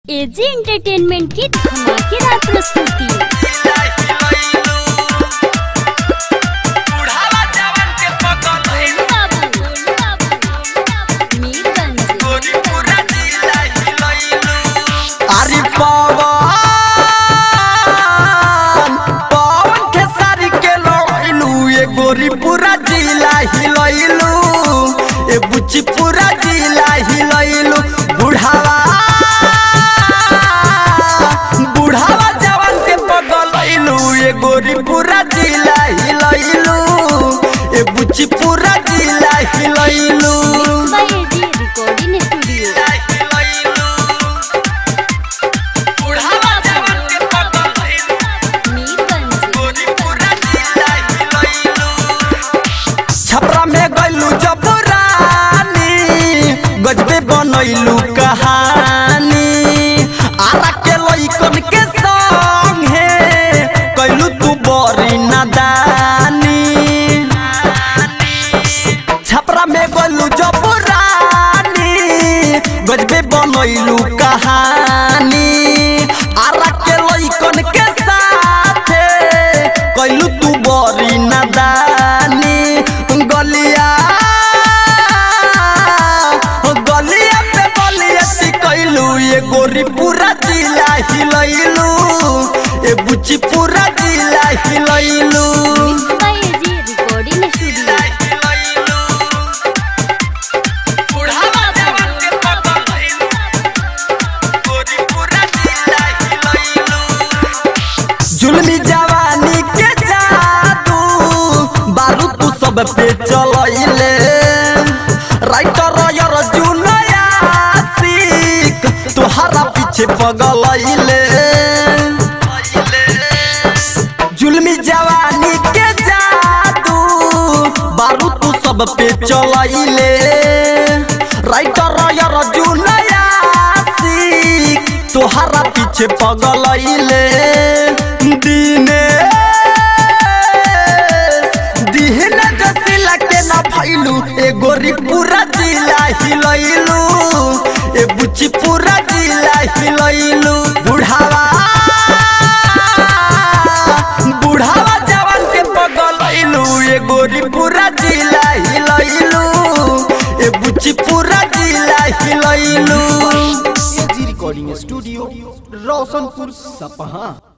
AG entertainment की धमाकेदार प्रस्तुति गोलू बाबू, गोलू बाबू, गोलू बाबू, मीरगंज अरे पवन पवन खेसारी के लइलू ए गोरी पूरा जिला हिलैलू ए बुच्ची पूरा जिला हिलैलू बुढ़ावा बुढ़ावा जवान के पगलैलू ए गोरी पूरा जिला हिलैलू ए बुच्ची पूरा जिला हिलैलू बाय एजी रिकॉर्डिंग स्टूडियो बुढ़ावा जवान के पगलैलू मीरगंज छपरा में गइलू जब रानी गजबे बनैलू कहानी आरा के लइकन के संग हे कैलू तू बड़ी नादानी छपरा में गइलू जब रानी गजबे बनैलू कहानी आरा के लइकन के साथे कैलू तू बड़ी नादानी गलिया गलिया पे बलिया कैलू ये गोरी पूरा जिला हिलैलू ए बुच्ची पूरा जिला हिलैलू बाय एजी रिकॉर्डिंग स्टूडियो जुलमी जवानी के जादू बारू तू सब पे चलैले राइटर यार जुनया सिक तुहरा पीछे पगलैले जुलमी जवानी के जादू बारू तू सब पे चलैले राइटर यार जुनया सिक तोहरा पीछे पगलैले दिने दिहने जसिला के ना फैलू ए गोरी पूरा जिला हिलैलू ए बुच्ची पूरा जिला हिलैलू बुढ़ावा बुढ़ावा जवान के पगलैलू ए गोरी पूरा जिला हिलैलू ए बुच्ची पूरा जिला हिलैलू एजी रिकॉर्डिंग स्टूडियो रोशनपुर सपहा